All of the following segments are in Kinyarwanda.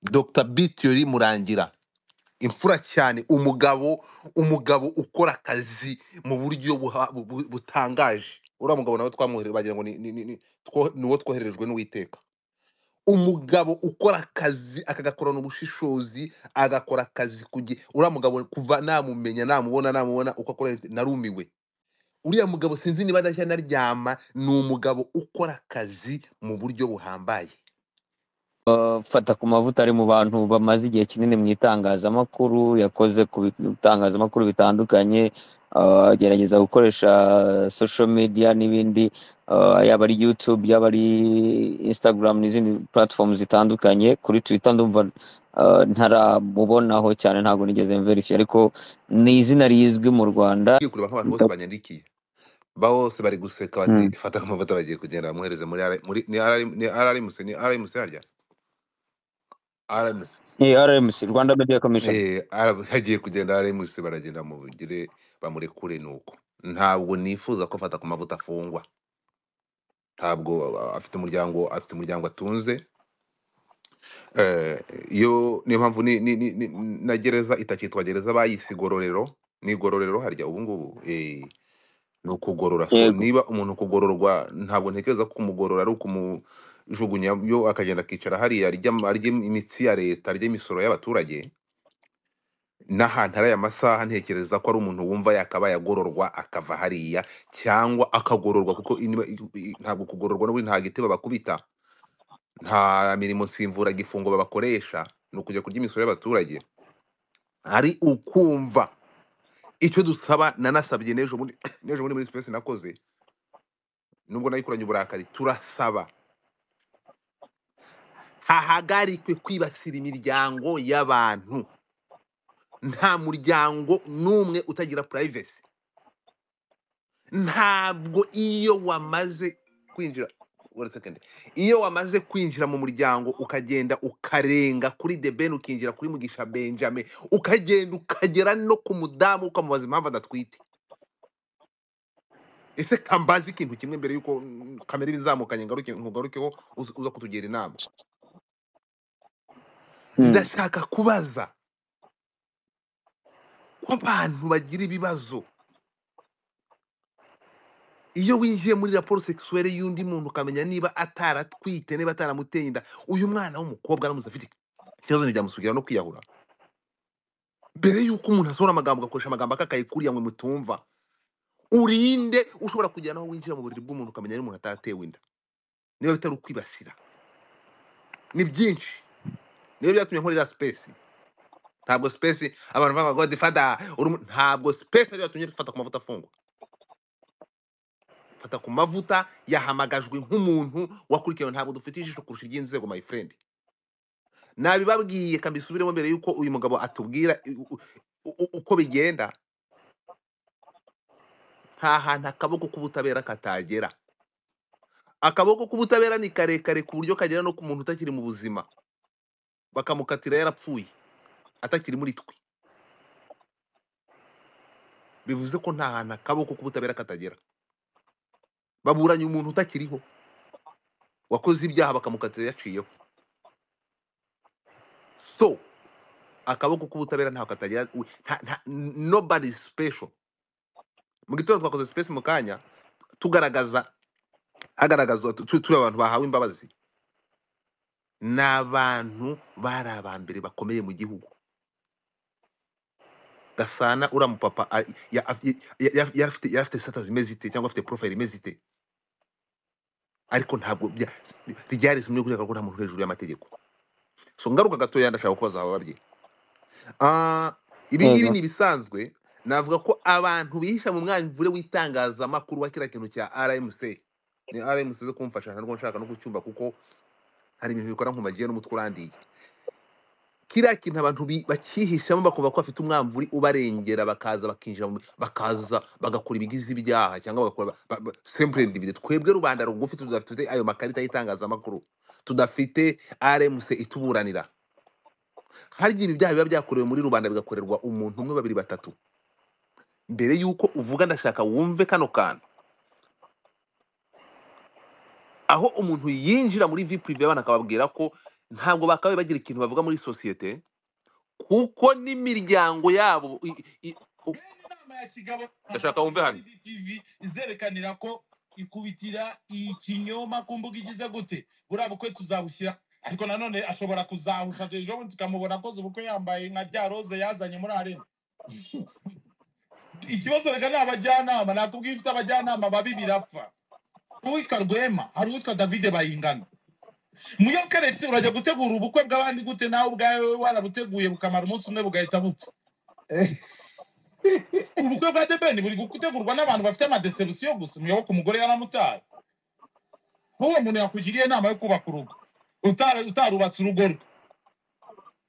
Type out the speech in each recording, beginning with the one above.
dr bitiyori murangira imfura cyane umugabo umugabo ukora akazi mu buryo buha- bu- bu- butangaje uriya mugabo nawe twamwohereje bagira ngo ni ni- ni- ni- two- ni uwo twohererejwe n'uwiteka umugabo ukora akazi akagakorana ubushishozi agakora akazi ku gihe uriya mugabo kuva namumenya namubona namubona uko akora narumiwe uriya mugabo sinzi niba adashya naryama ni umugabo ukora akazi mu buryo buhambaye Uh, fata ku mavuta ari mu bantu bamaze igihe kinini mu itangazamakuru yakoze ku bitangazamakuru bitandukanye uh, agerageza gukoresha social media n'ibindi uh, yaba ari youtube yaba ari instagram n'izindi platform zitandukanye kuri twitter ndumva uh, ntaramubonaho cyane ntabwo nigeze mverifiye ariko ni izina rizwi mu rwanda ngiye kureba nk'abantu bose banyandikiye ba bose bari guseka bati Mm. fata amavuta bagiye kugenda bamuhereze muri R- muri ni RM ni RMC ni RMC harya RMC Ni rmc rwanda media commission eh ara- hagiye kugenda RMC baragenda mugire bamurekure nuko ntabwo nifuza ko fata ku mavuta afungwa ntabwo a- afite umuryango afite umuryango atunze Eh, iyo niyo mpamvu ni, ni, ni, ni, na gereza itakitwa gereza bayise igororero ni igororero harya ubu ngubu eh, ni ukugorora so yego niba umuntu kugororwa ntabwo ntekereza ko kumugorora ari ukumujugunya yo akagenda akicara hariya arya am- arya imitsi ya leta arya imisoro y'abaturage n'ahantu ari aya masaha ntekereza ko ari umuntu wumva yakabaye agororwa akava hariya cyangwa akagororwa kuko iniba- i- i- ntabwo kugororwa n'ubundi nta giti babakubita nta mirimo nsimburagifungo babakoresha ni ukujya kurya imisoro y'abaturage ari ukumva icyo dusaba nanasabye n'ejo bundi n'ejo bundi muri sipesi nakoze nubwo nayikoranye uburakari turasaba hahagarikwe kwibasira imiryango y'abantu nta muryango n'umwe utagira purayivesi ntabwo iyo wamaze kwinjira Wait a second. iyo wamaze kwinjira mu muryango ukagenda ukarenga kuri the ben ukinjira kuri mugisha benjamin ukagenda ukagera no ku mudamu ukamubaza impamvu adatwite ese kambaze ikintu kimwe mbere y'uko mm, kamera ibizamukanye ngaruke nkugarukeho uza uza kutugira inama Mm. ndashaka kubaza ko abantu bagira ibibazo iyo winjiye muri raporo sexuelle y'undi muntu ukamenya niba ataratwite niba ataramuteye inda uyu mwana w'umukobwa aramutse afite ikibazo ntibyamusukira no kwiyahura mbere y'uko umuntu asohora amagambo ugakoresha amagambo akakaye kuriya mwe mutumva urinde ushobora kugera naho winjira mu buriri bw'umuntu ukamenya niba umuntu atatewe inda niba bitari ukwibasira ni byinshi niyo byatumye nkorera sipesi ntabwo sipesi abantu bavuga ngo godifada uri umu-" ntabwo sipesi ariyo yatumye dufata ku mavuta afungwa fata ku mavuta yahamagajwe nk'umuntu wakurikiwe ntabwo dufite ijisho kurusha iry'inzego my friend nabibabwiye kambisubiremo mbere y'uko uyu mugabo atubwira u- u- u- uko bigenda nta hantu akaboko k'ubutabera katagera akaboko k'ubutabera ni karekare ku buryo kagera no ku muntu utakiri mu buzima bakamukatira yarapfuye atakiri muri twe bivuze ko nta hantu akaboko k'ubutabera katagera baburanye umuntu utakiriho wakoze ibyaha bakamukatira yaciyeho so akaboko k'ubutabera ntaho katagera u- nta- nta- nobody is special mu gitondo twakoze space mu kanya tugaragaza hagaragazwa tu- tu- turi abantu bahawe imbabazi ni abantu bari aba mbere bakomeye mu gihugu gasana uriya mupapa a- ya- ya- ya- ya- yari afite yari afite sata zimeze zite cyangwa afite profile imeze ite ariko ntabwo bya- ryarezwe muri kubera ko nta muntu uri hejuru y'amategeko so ngaruka gatoya ndashaka kubaza aba babyeyi Ah, ibi yego ngibi ni ibisanzwe navuga ko abantu bihisha mu mwanzuro w'itangazamakuru wa kiriya kintu cya RMC ni RMC zo kumfasha ntabwo nshaka no kucyumva kuko hari ibintu bikora nkumagiye n'umutwe urandiye kiriya kintu abantu bi- bakihishamo bakumva ko bafite umwamvuri ubarengera bakaza bakinjira mu- bakaza bagakora ibigize ibyaha cyangwa bagakora ba- ba- simple individu twebwe rubanda rugufi tudafite ayo makarita y'itangazamakuru tudafite RMC ituburanira harya ibi byaha biba byakorewe muri rubanda bigakorerwa umuntu umwe babiri batatu mbere y'uko uvuga ndashaka wumve kano kantu aho umuntu yinjira muri vpv banakababwira ko ntabwo bakabaye bagira ikintu bavuga muri sosiyete kuko n'imiryango yabo i- i- u- rero inama ya kigabo Ndashaka wumve hano. TV izerekanira ko ikubitira iyi kinyoma ku mbuga igize gute buriya bukwe tuzabushyira ariko nanone ashobora kuzahusha ejo bundi tukamubona akoze ubukwe yambaye nka rya roze yazanye muri arena ikibazo reka ni abajyanama nakubwiye ufite abajyanama babi birapfa uwitwa rwema hari uwitwa davide bayingana muyokeretse urajya gutegura ubukwe bw'abandi gute nawe ubwawe warabuteguye bukamara umunsi umwe bugahita bupfa ubukwe bwa debeni buri gutegurwa n'abantu bafite amadeserusiyo gusa umuyoboke umugore yaramutaye nk'uwo muntu yakugiriye inama yo kubaka urugo utara- utarubatse urugo rwe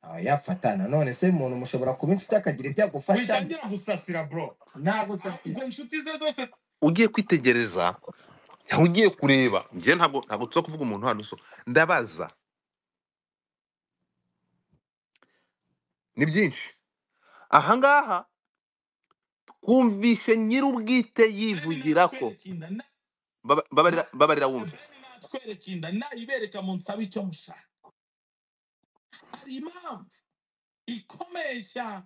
aba yafatana none se umuntu mushobora kuba inshuti akagira ibyo agufasha witangira gusasira bro nta gusasira izo nshuti ze zose ugiye kwitegereza cyangwa ugiye kureba njye ntabwo ntabwo tuza kuvuga umuntu hano so ndabaza ni byinshi ahangaha twumvishe nyir'ubwite yivugira ko Baba- babarira babarira wumve natwereka inda nayibereka mu nsaba icyo mushaka hari impamvu ikomesha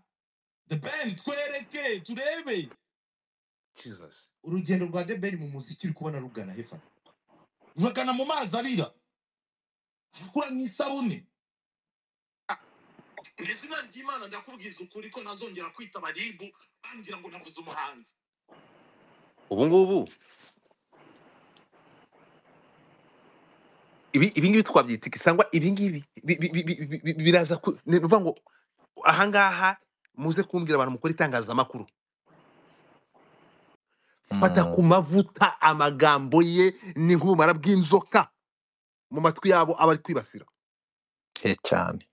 debeni twereke turebe Jesus. urugendo rwa debeni mu muziki uri kubona rugana hefa vagana mu mazi arira arakura mu isabune mu izina ry'imana ndakubwiza ukuri ko ntazongera kwita abaribu bambwira ngo navuze umuhanzi ubu ngubu ibi ibi ngibi twabyita iki cyangwa ibi ngibi bi- bi- bi- bi- bi- bi- biraza ku- ni ukuvuga ngo ahangaha muze kumbwira abantu mukora itangazamakuru fata ku mavuta amagambo ye n'inkumara bw'inzoka mu matwi yabo aba ari kwibasira cyane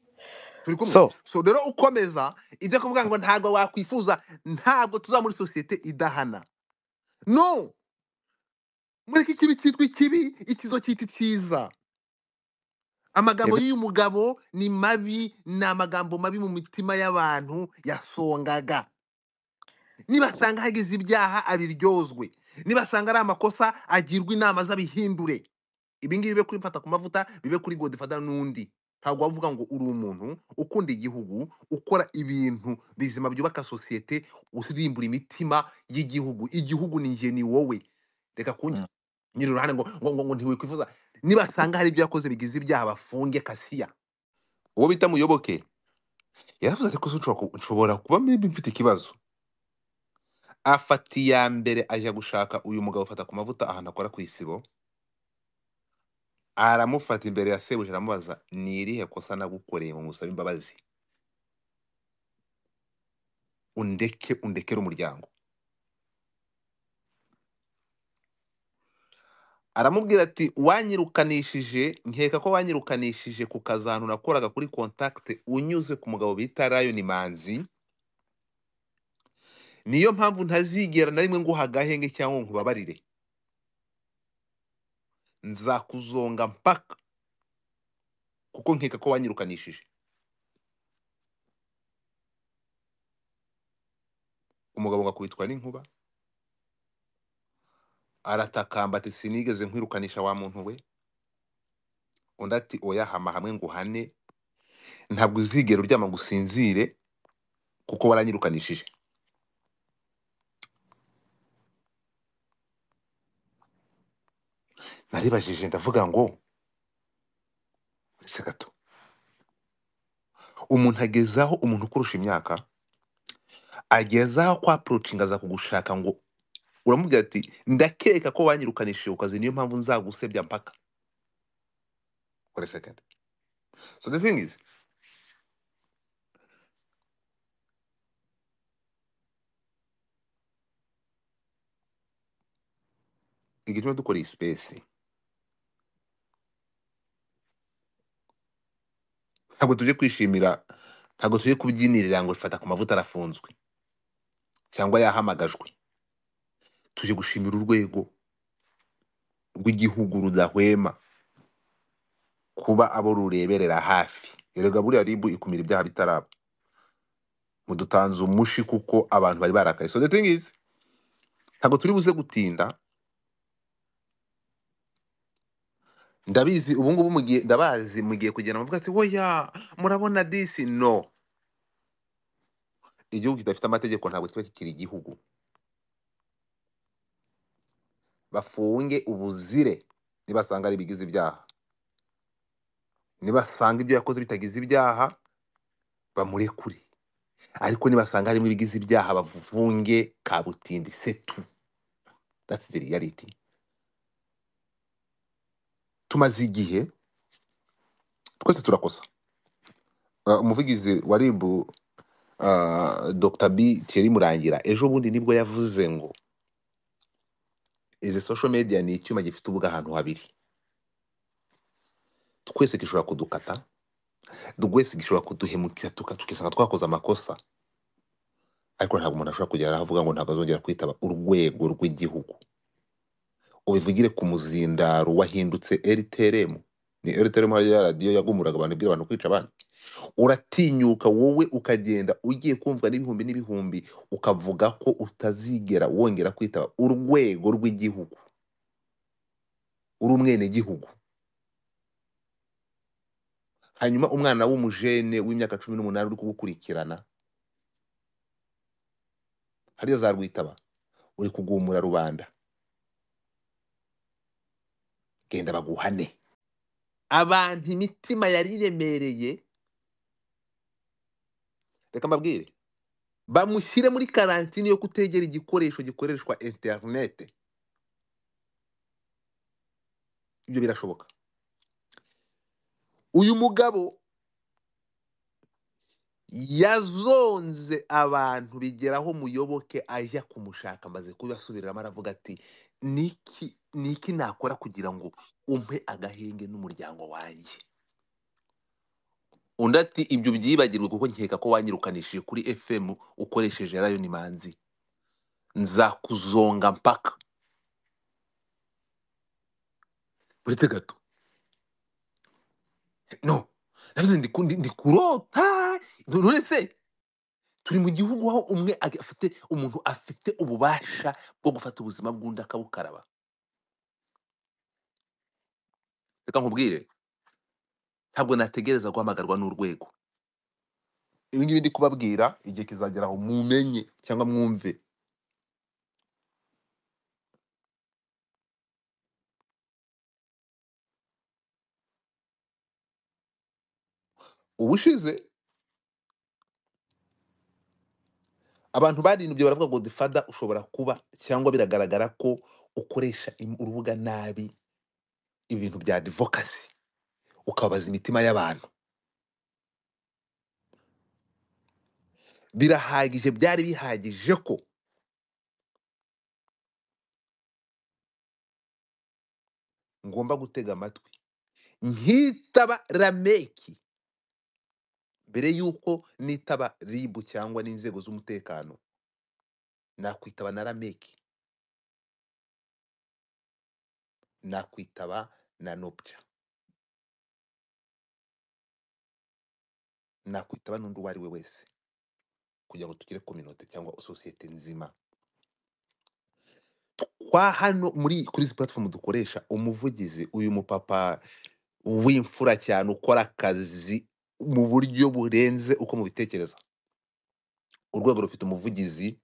turi kumwe so so rero ukomeza ibyo kuvuga ngo ntabwo wakwifuza ntabwo tuza muri sosiyete idahana no mureke ikibi cyitwa ikibi ikizo cyitwa icyiza amagambo ibi- y'uyu mugabo ni mabi ni amagambo mabi mu mitima y'abantu yasongaga nibasanga hagize ibyaha abiryozwe nibasanga ari amakosa agirwa inama z'abihindure ibi ngibi bibe kuri mfata ku mavuta bibe kuri godifada n'undi ntabwo wavuga ngo uri umuntu ukunda igihugu ukora ibintu bizima byubaka sosiyete urimbura imitima y'igihugu igihugu ni njye ni wowe reka kundi mm, nyiri uruhande ngo ngo ngo, ngo ntiwikwifuza nibasanga hari ibyo yakoze bigize ibyaha bafunge kasiya uwo bita muyoboke yaravuze ati ko nshobora ku- nshobora kuba mbi mfite ikibazo afata iya mbere ajya gushaka uyu mugabo afata ku mavuta ahantu akora ku isibo aramufata imbere ya sebuja aramubaza ni irihe kosa nagukoreye ngo ngusabe imbabazi undeke undekere umuryango aramubwira ati wanyirukanishije nkeka ko wanyirukanishije ku kazantu nakoraga kuri kontakite unyuze ku mugabo bita rayoni manzi niyo mpamvu ntazigera na rimwe nguha agahenge cyangwa ngo nkubabarire nzakuzonga mpaka kuko nkeka ko wanyirukanishije umugabo ngo akubitwa n'inkuba aratakamba ati sinigeze nkwirukanisha wa muntu we undi ati oya hama hamwe ngo uhane ntabwo uzigera uryama ngo usinzire kuko waranyirukanishije naribajije ndavuga ngo uretse gato umuntu agezaho umuntu ukurusha imyaka agezaho kwa approaching aza kugushaka ngo uramubwira ati ndakeka ko wanyirukanishije ku kazi niyo mpamvu nzagusebya mpaka for a second so the thing is igituma dukora iyi space ntabwo tuje kwishimira ntabwo tuje kubyinirira ngo fata ku mavuta arafunzwe cyangwa yahamagajwe tuje gushimira urwego rw'igihugu rudahwema kuba abo rureberera hafi erega buriya ribu ikumira ibyaha bitaraba mudutanze umushi kuko abantu bari barakaye so the thing is ntabwo turi buze gutinda ndabizi ubu ngubu mugiye ndabazi mugiye kugenda muvuga ati oya murabona disi no igihugu kidafite amategeko ntabwo kiba kikiri igihugu bafunge ubuzire nibasanga ari ibigize ibyaha nibasanga ibyo yakoze bitagize ibyaha bamurekure ariko nibasanga harimo ibigize ibyaha bafunge kabutindi setu that's the reality tumaze igihe twese turakosa Uh, umuvugizi wa rib uh, dr b thierry murangira ejo bundi nibwo yavuze ngo izi social media ni icyuma gifite ubwa ahantu habiri twese gishobora kudukata twese gishobora kuduhemukira tuka- tukisanga twakoze amakosa ariko ntabwo umuntu ashobora kugera aho avuga ngo ntabwo azongera kwitaba urwego rw'igihugu ubivugire ku muzindaro wahindutse rtrm ni rtrm hariya radiyo yagumuraga abantu ibwira abantu kwica abandi uratinyuka wowe ukagenda ugiye kumvwa n'ibihumbi n'ibihumbi ukavuga ko utazigera wongera kwitaba urwego rw'igihugu uri umwenegihugu hanyuma umwana w'umujene w'imyaka cumi n'umunani uri kugukurikirana hariya za rwitaba uri kugumura rubanda genda baguhane abantu imitima yari iremereye reka mbabwire bamushyire muri karantini yo kutegera igikoresho gikoreshwa interinete ibyo birashoboka uyu mugabo yazonze abantu bigeraho muyoboke ajya kumushaka amaze kubibasubiriramo aravuga ati niki niki nakora kugira ngo umpe agahenge n'umuryango wanjye undi ati ibyo byibagirwe kuko nkeka ko wanyirukanishije kuri fm ukoresheje rayon manzi nzakuzonga mpaka uretse gato no navuze ndi ku- ndi ndi kurota uretse turi mu gihugu aho umwe ag- afite umuntu afite ububasha bwo gufata ubuzima bw'undi akabukaraba reka nkubwire ntabwo nategereza guhamagarwa n'urwego ibi ngibi ndi kubabwira igihe kizagera aho mumenye cyangwa mwumve ubushize abantu barinubye baravuga ngo difada ushobora kuba cyangwa biragaragara ko ukoresha im- urubuga nabi ibintu bya divokasi ukababaza imitima y'abantu birahagije byari bihagije ko ngomba gutega amatwi nkitaba rameki mbere y'uko nitaba ribu cyangwa n'inzego z'umutekano nakwitaba na rameki nakwitaba na nopca nakwitaba n'undi uwo ari we wese kugira ngo tugire kominote cyangwa sosiyete nzima kwa hano muri kuri izi platform dukoresha umuvugizi uyu mupapa w'imfura cyane ukora akazi mu buryo burenze uko mubitekereza urwego rufite umuvugizi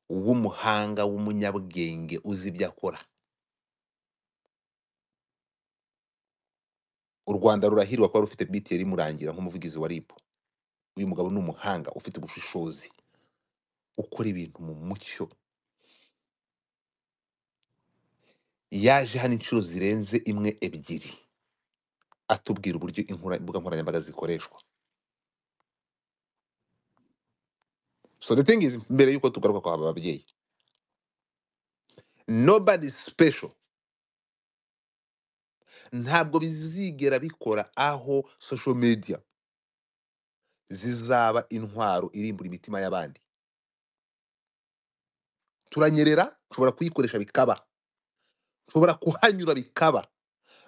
w'umuhanga w'umunyabwenge uzi ibyo akora u rwanda rurahirwa kuba rufite biteri murangira nk'umuvugizi wa rib uyu mugabo ni umuhanga ufite ubushishozi ukora ibintu mu mucyo yaje hano inshuro zirenze imwe ebyiri atubwira uburyo inkora- imbuga nkoranyambaga zikoreshwa so the thing is mbere y'uko tugaruka kwa aba babyeyi nobody special ntabwo bizigera bikora aho social media zizaba intwaro irimbura imitima y'abandi turanyerera nshobora kuyikoresha bikaba nshobora kuhanyura bikaba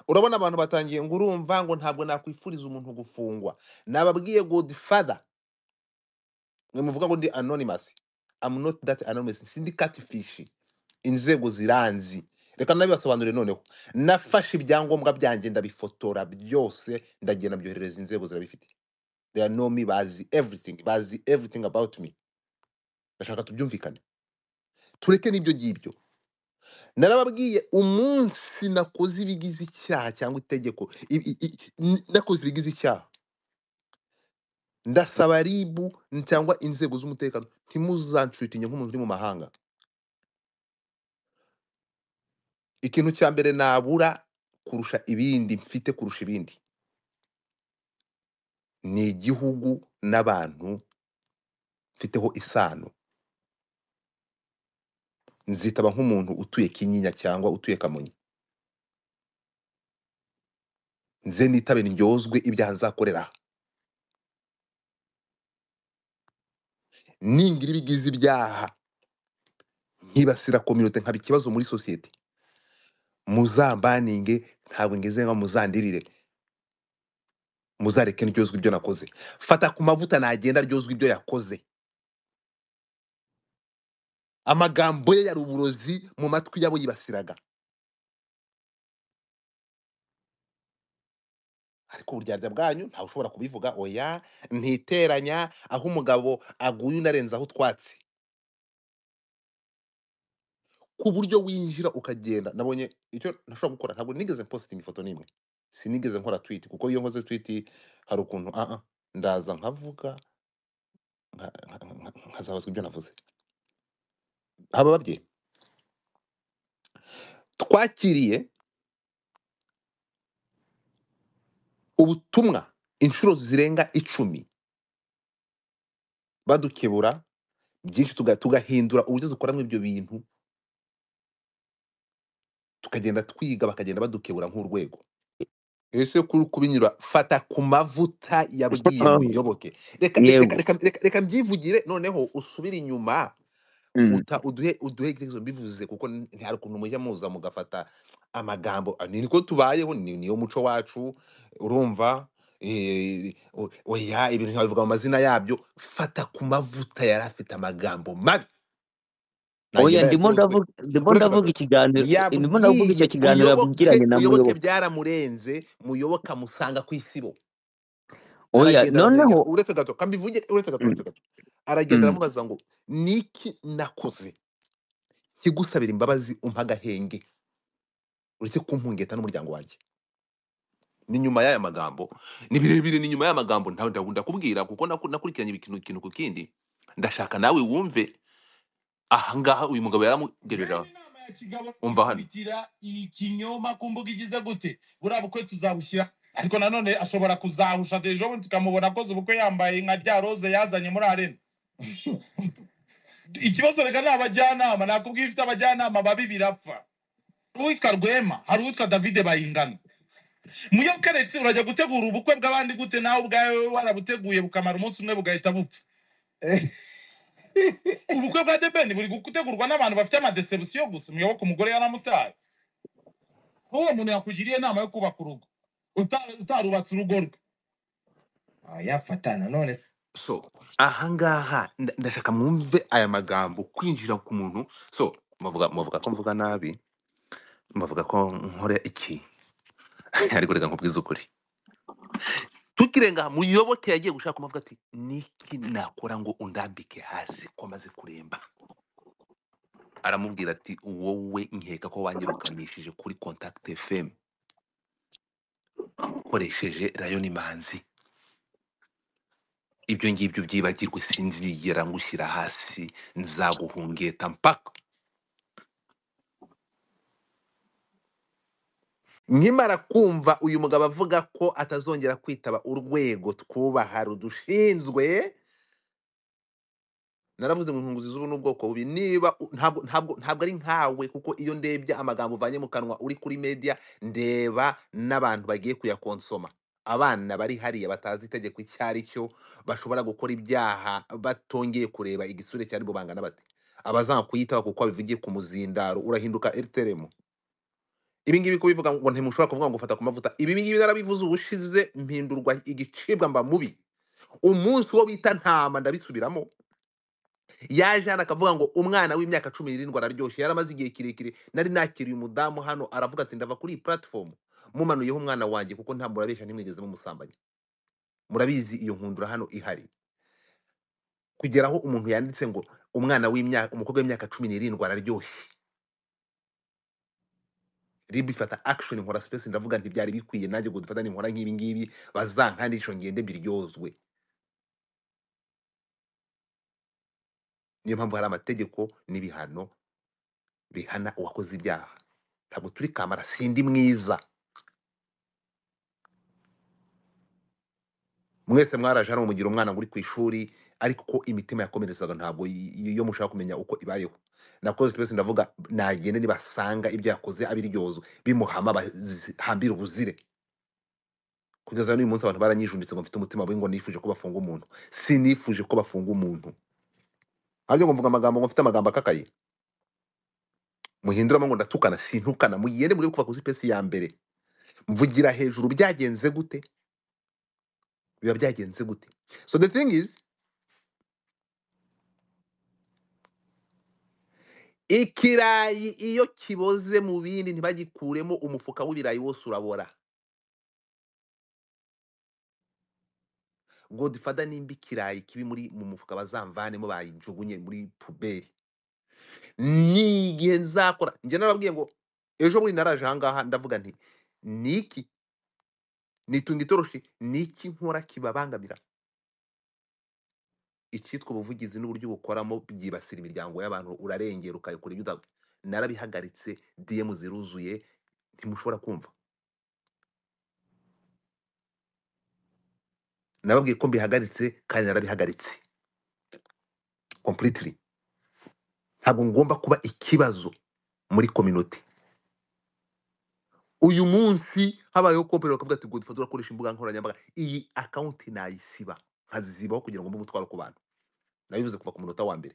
urabona abantu batangiye ngo urumva ngo ntabwo nakwifuriza umuntu gufungwa nababwiye godfather mwe muvuga ngo ndi anonymous I'm not that anonymous sindi catfish inzego ziranzi reka nabibasobanurire noneho nafashe ibyangombwa byanjye ndabifotora byose ndagenda byoherereza inzego zirabifite they know me bazi everything bazi everything about me ndashaka tubyumvikane tureke n'ibyo ngibyo narababwiye umunsi nakoze ibigize icyaha cyangwa itegeko i- i- i- n- nakoze ibigize icyaha ndasaba ribu cyangwa inzego z'umutekano ntimuzanshutinye nk'umuntu uri mu mahanga ikintu cya mbere nabura kurusha ibindi mfite kurusha ibindi ni igihugu n'abantu mfiteho isano nzitaba nk'umuntu utuye kinyinya cyangwa utuye kamonyi nze nitabe ndyozwe ibyaha nzakorera ningira ibigize ibyaha nkibasira kominote nkaba ikibazo muri sosiyete muzambaninge ntabwo ngeze nka muzandirire muzareke ndyozwe ibyo nakoze fata ku mavuta nagenda aryozwa ibyo yakoze amagambo ye yari uburozi mu matwi y'abo yibasiraga ariko uburyarya bwanyu ntawe ushobora kubivuga oya ntiteranya aho umugabo aguye unarenza aho utwatsi ku buryo winjira ukagenda nabonye icyo nashobora gukora ntabwo nigeze positinga ifoto n'imwe sinigeze nkora twiti kuko iyo nkoze twiti hari ukuntu ah ah, ndaza nkavuga nka- nka- nka- nkazabazwa ibyo navuze haba babyeyi twakiriye ubutumwa inshuro zirenga icumi badukebura byinshi tuga- tugahindura uburyo dukoramo ibyo bintu tukagenda twiga bakagenda badukebura nk'urwego ese kuri kubinyura fata ku mavuta yabwiye muyoboke reka reka yego reka reka reka mbyivugire noneho usubire inyuma Mm. uta uduhe uduhe igitekerezo mbivuze kuko n- ntihari ukuntu mujya muza mugafata amagambo ah, ni niko tubayeho ni- niyo muco wacu urumva eh, o- oya ibintu ntiwabivuga mu mazina yabyo fata ku mavuta yari afite amagambo mabi oya nagenda ndimo yaturutse ndavuga ndimo uretse ndavuga ko- ikiganiro ndimo ndavuga yabwiye icyo kiganiro muyoboke yavugiranye na muyoboke muyoboke byaramurenze muyoboke amusanga ku isibo oya aragenda noneho aramwegera uretse gato kambivuge uretse gato Mm, uretse gato mm. aragenda aramubaza ngo niki nakoze kigusabira imbabazi umpa agahenge uretse kumpungeta n'umuryango wanjye ni nyuma y'aya magambo ni birebire ni nyuma y'aya magambo ntawe ndabu- ndakubwira kuko naku- nakurikiranye ikintu ikintu ku kindi ndashaka nawe wumve ahangaha uyu mugabo yaramugejeje aha. Rero inama ya kigabo umva hano ikurikira iyi kinyoma ku mbuga igize gute buriya bukwe tuzabushyira ariko nanone ashobora kuzahusha dejo bundi tukamubona akoze ubukwe yambaye nka rya roze yazanye muri arena ikibazo reka ni abajyanama nakubwiye ifite abajyanama babi birapfa uwitwa rwema hari uwitwa davide bayingana muyokeretse urajya gutegura ubukwe bw'abandi gute nawe ubwawe warabuteguye bukamara umunsi umwe bugahita bupfa ubukwe bwa debeni buri gutegurwa n'abantu bafite amadesebusiyo gusa umuyoboke umugore yaramutaye nk'uwo muntu yakugiriye inama yo kubaka urugo uta- utarubatse urugo rwe ya fatana none so ahangaha nda- ndashaka mwumve aya magambo kwinjira ku muntu so muvuga muvuga ko mvuga nabi muvuga ko nkora iki ariko reka nkubwize ukuri tukirenga aha, muyoboke yagiye gushaka amavuta ati niki nakora ngo undambike hasi ko amaze kuremba aramubwira ati wowe nkeka ko wanyirukanishije kuri contact fm ukoresheje rayoni manzi ibyo ngibyo byibagirwe sinzigera ngushyira hasi nzaguhungeta mpaka nkimara kumva uyu mugabo avuga ko atazongera kwitaba urwego twubaha rudushinzwe naravuze ngo inkunguzi z'ubu n'ubwoko bubi niba u- ntabwo ntabwo ntabwo ari nkawe kuko iyo ndebye amagambo uvanye mu kanwa uri kuri media ndeba n'abantu bagiye kuyakonsoma abana bari hariya batazi itegeko icyo ari cyo bashobora gukora ibyaha batongeye kureba igisure cyari bubangana bate abazanga kuyitaba kuko babivugiye ku muzindaro urahinduka eriteremu ibingibi kubivuga ngo ntimushobora kuvuga ngo fata ku mavuta ibingibi narabivuze ubushize mpindurwa igicibwa mba mubi umunsi wo bita ntama ndabisubiramo yaje hano akavuga ngo umwana w'imyaka cumi n'irindwi araryoshye yari amaze igihe kirekire nari nakiriye umudamu hano aravuga ati ndava kuri iyi platform mumanuyeho umwana wanjye kuko nta murabeshya ntimwigeze mumusambanya murabizi iyo nkundura hano ihari kugera aho umuntu yanditse ngo umwana w'imyaka umukobwa w'imyaka cumi n'irindwi araryoshye rib ifata action nkora space ndavuga ntibyari bikwiye nanjye ngo dufata nkora nk'ibi ngibi bazankandisho ngende biryozwe niyo mpamvu hari amategeko n'ibihano bihana uwakoze ibyaha ntabwo turi kamara sindi mwiza mwese mwaraje hano mugira umwana ngo uri ku ishuri ariko uko imitima yakomerezaga ntabwo y- y- yo mushaka kumenya uko ibayeho nakoze twese ndavuga nagende nibasanga ibyo yakoze abiryozwe bimuhama bahambire ubuzire kugeza n'uyu munsi abantu baranyijunditse ngo mfite umutima mubi ngo nifuje ko bafunga umuntu sinifuje ko bafunga umuntu hanze ngo mvuga amagambo ngo mfite amagambo akakaye muhinduramo ngo ndatukana sintukana mugende muri kuva kuri sipesi ya mbere mvugira hejuru byagenze gute biba byagenze gute so the thing is ikirayi iyo kiboze mu bindi ntibagikuremo umufuka w'ibirayi wose urabora godifada nimba ikirayi kibi muri mu mufuka bazamvanemo bayijugunye muri puberi ni igihe nzakora njye narababwiye ngo ejo bundi naraje ahangaha ndavuga nti ni iki nitunga itoroshi ni iki nkora kibabangamira icyitwa ubuvugizi n'uburyo bukoramo byibasira imiryango y'abantu urarengera ukayikora ibyo uta- narabihagaritse diyemu ziruzuye ntimushobora kumva nababwiye ko mbihagaritse kandi narabihagaritse completely ntabwo ngomba kuba ikibazo muri community uyu munsi habayeho kompani bakavuga ati godifata urakoresha imbuga nkoranyambaga iyi akawunti nayisiba nkazizibaho kugira ngo mbe umutwaro ku bantu nabivuze kuva ku munota wa mbere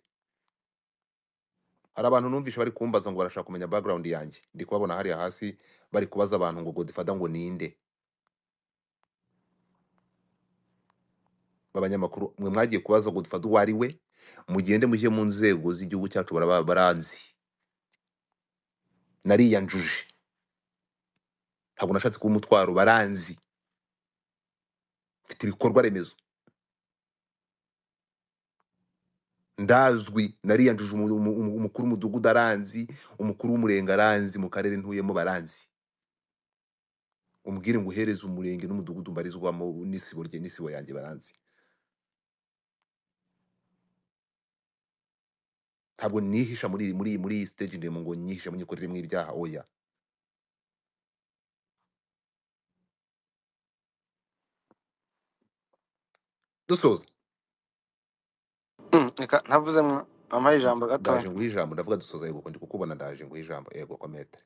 hari abantu numvishe bari kumbaza ngo barashaka kumenya background yanjye ndi kubabona hariya hasi bari kubaza abantu ngo godifata ngo ninde b'abanyamakuru mwe mwagiye kubaza godifata uwo ari we mugende mujye mu nzego z'igihugu cyacu baraba baranzi nariyanjuje ntabwo nashatse kuba umutwaro baranzi mfite ibikorwa remezo ndazwi nariyanjije umu- umu- umu- umukuru w'umudugudu aranzi umukuru w'umurenge aranzi mu karere ntuyemo baranzi umbwire ngo uhereze umurenge n'umudugudu mbarizwamo n'isibo rye n'isibo yanjye baranzi ntabwo nihisha muri muri muri iyi stage ndemo ngo nyihishe munyikorere mu ibyaha oya dusoza Mm, reka ntavuze mwa- mama ijambo ndaje gatoya nguha ijambo ndavuga dusoza yego ndi kukubona ndaje nguha ijambo yego kometere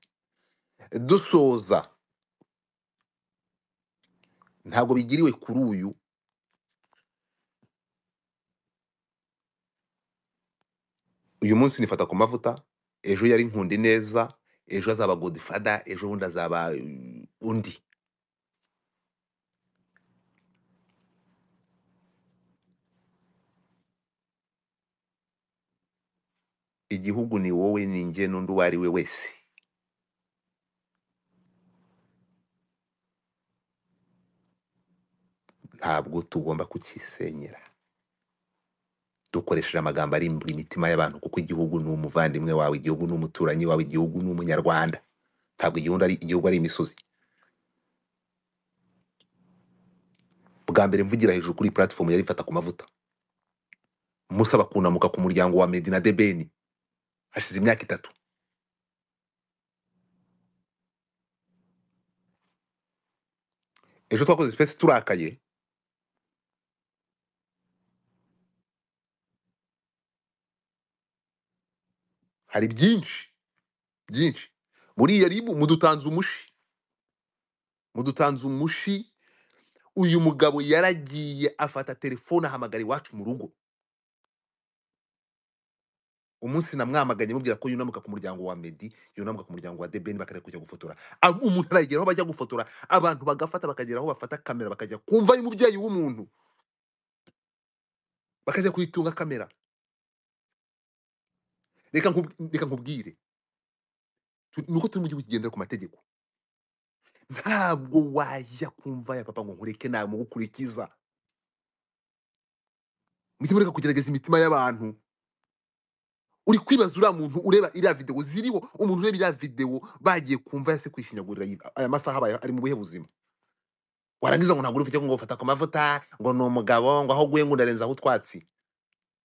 dusoza ntabwo bigiriwe kuri uyu uyu munsi nifata ku mavuta ejo yari nkundi neza ejo azaba godifada ejo bundi azaba mm, undi igihugu ni wowe ni njye n'undi uwo ari we wese ntabwo tugomba kukisenyera dukoresheje amagambo ari mu mitima y'abantu kuko igihugu ni umuvandimwe wawe igihugu ni umuturanyi wawe igihugu ni umunyarwanda ntabwo igihugu ari, igihugu ari imisozi bwa mbere mvugira hejuru kuri platform yari ifata ku mavuta musaba kunamuka ku muryango wa medina debeni hashize imyaka itatu ejo twakoze space turakaye hari byinshi byinshi buriya ribu mudutanze umushi mudutanze umushi uyu mugabo yaragiye afata telefone ahamagara iwacu mu rugo umunsi namwamaganye mubwira ko yunamuka ku muryango wa medi yunamuka ku muryango wa debeni bakareka kujya gufotora Ab- umuntu aragera aho bajya gufotora abantu bagafata bakagera aho bafata kamera bakajya kumva ari umubyeyi w'umuntu bakajya kuyitunga kamera reka nkub- reka nkubwire tu- ni uko turi mu gihugu kigendera ku mategeko ntabwo wajya kumva ya papa ngo nkureke namugukurikiza mujye mureka kugerageza imitima y'abantu uri kwibaza uriya muntu ureba iriya videwo ziriho umuntu ureba iriya videwo bagiye kumva yase kwishinyagurira yi- aya masaha abaye ari mu buhe buzima warangiza ngo ntabwo uri ufite ngo ufata ku mavuta ngo ni umugabo ngo aho guye ngo ndarenzaho utwatsi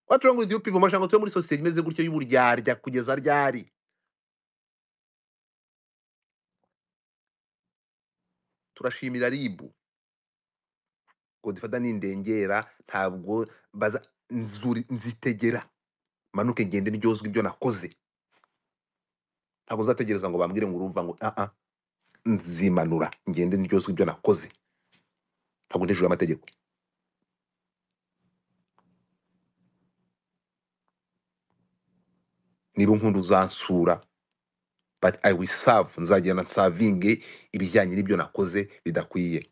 watura ngo igihugu pivo mashanga tube muri sosiyete imeze gutyo y'uburyarya kugeza ryari turashimira ribu godifata ni indengera ntabwo baza nzuri- nzitegera manuke ngende ryozwe ibyo nakoze ntabwo uzategereza ngo bambwire ngo urumva ngo aa nzimanura ngende ryozwe ibyo nakoze ntabwo ndi hejuru y'amategeko niba unkunda uzansura but i will serve nzagenda nsavinge ibijyanye n'ibyo nakoze bidakwiye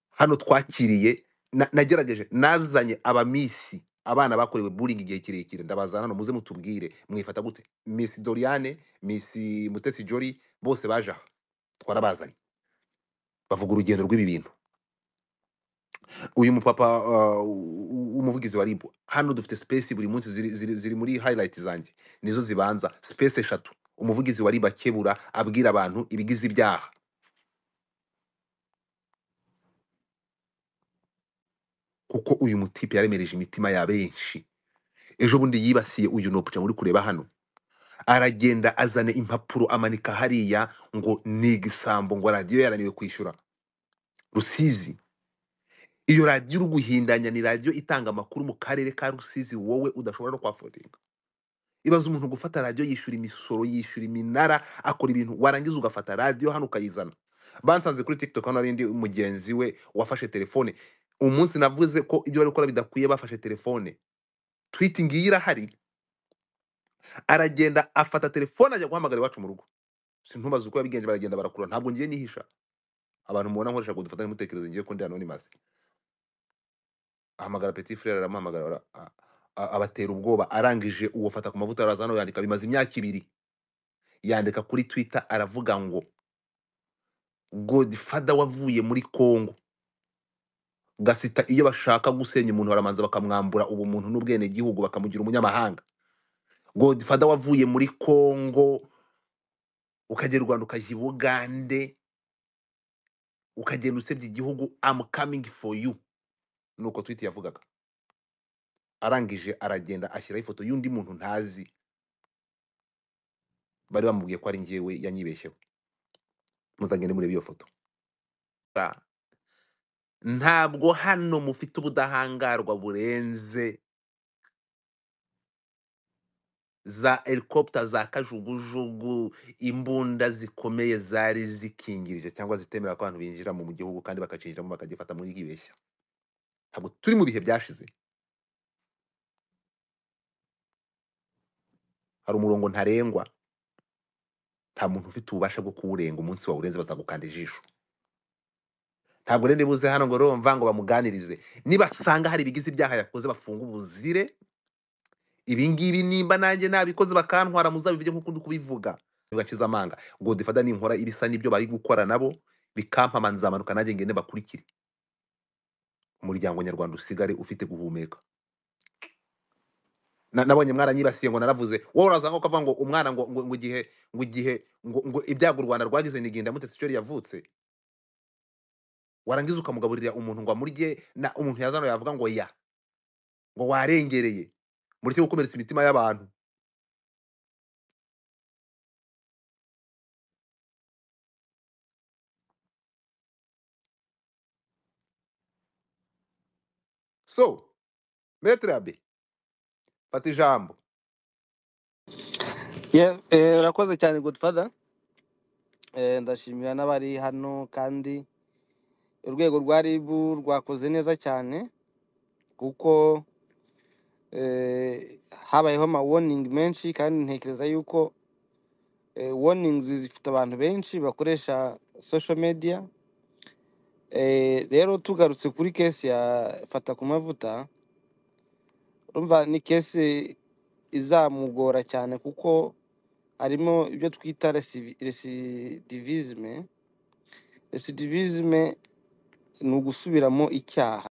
hano twakiriye na- nagerageje nazanye abamisi abana bakorewe buringi igihe kirekire ndabazana hano muze mutubwire mwifata gute misi doriane misi mutesi jori bose baje aha twarabazanye bavuga urugendo rw'ibi bintu uyu mupapa uh, u- u- umuvugizi wa rib hano dufite space buri munsi ziri, ziri, ziri muri highlight zanjye nizo zibanza space eshatu umuvugizi wa rib akebura abwira abantu ibigize ibyaha kuko uyu mutipe yaremereje imitima ya benshi ejo bundi yibasiye uyu ni uri kureba hano aragenda azana impapuro amanika hariya ngo ni igisambo ngo radiyo yaraniwe kwishyura rusizi iyo radiyo uri guhindanya ni radiyo itanga amakuru mu karere ka rusizi wowe udashobora no kwafodinga ibaza umuntu gufata radiyo yishyura imisoro yishyura iminara akora ibintu warangiza ugafata radiyo hano ukayizana bansanze kuri tiktok hano hari undi mugenzi we wafashe telefone umunsi navuze ko ibyo bari gukora bidakwiye bafashe telefone twiti ngiyi irahari aragenda afata telefone ajya guhamagara iwacu mu rugo sintubaze uko yabigenje baragenda barakura ntabwo ngiye nihisha abantu mubona nkoresha ngo dufatane mutekereze ngiye ko ndi anonymous ahamagara petit frere aramuhamagara bara- a- a- abatera ubwoba arangije uwo fata ku mavuta araza hano yandika bimaze imyaka ibiri yandika kuri twitter aravuga ngo godfather wavuye muri congo gasita iyo bashaka gusenya umuntu baramanza bakamwambura ubumuntu n'ubwenegihugu bakamugira umunyamahanga godfather wavuye muri congo ukagera u rwanda ukajya i bugande ukagenda usebya igihugu am coming for you ni uko twiti yavugaga arangije aragenda ashyiraho ifoto y'undi muntu ntazi bari bamubwiye ko ari njyewe yanyibeshyeho muzagende murebe iyo foto Ra- ntabwo hano mufite ubudahangarwa burenze za helicopter za kajugujugu imbunda zikomeye zari zikingirije cyangwa zitemera ko abantu binjira mu gihugu kandi bakacinjiramo bakagifata muri bibeshya ntabwo turi mu bihe byashize hari umurongo ntarengwa nta muntu ufite ububasha bwo kuwurenga umunsi wawurenze bazagukanda ijisho ntabwo rero ribuze hano ngo urumva ngo bamuganirize nibasanga hari ibigize ibyaha yakoze bafunga ubuzire ibingibi nimba nanjye nabikoze bakantwara muzabivige nk'uko ndi kubivuga bigakiza amanga godifada ninkora ibisa n'ibyo bari gukora nabo bikampama nzamanuka nanjye ngende bakurikire umuryango nyarwanda usigare ufite guhumeka Na- nabonye mwaranyibasiye ngo naravuze wowe uraza ngo ukavuga ngo umwana ngo ngo ngo igihe ngo igihe ngo ngo ibyago u rwanda rwagize niginda mutesi cyo yavutse warangiza ukamugaburira umuntu ngo amurye na umuntu yazana yavuga ngo ya ngo warengereye mureke gukomeretsa imitima y'abantu so metre abe fata ijambo Ye- eh, urakoze cyane godfather Eh, ndashimira n'abari hano kandi urwego rwa rib rwakoze neza cyane kuko eh, habayeho ama warning menshi kandi ntekereza yuko eh, warnings zifite abantu benshi bakoresha social media Eh, rero tugarutse kuri kesi ya fata ku mavuta urumva ni kesi izamugora cyane kuko harimo ibyo twita recivi- recidivisme recidivisme ni ugusubiramo icyaha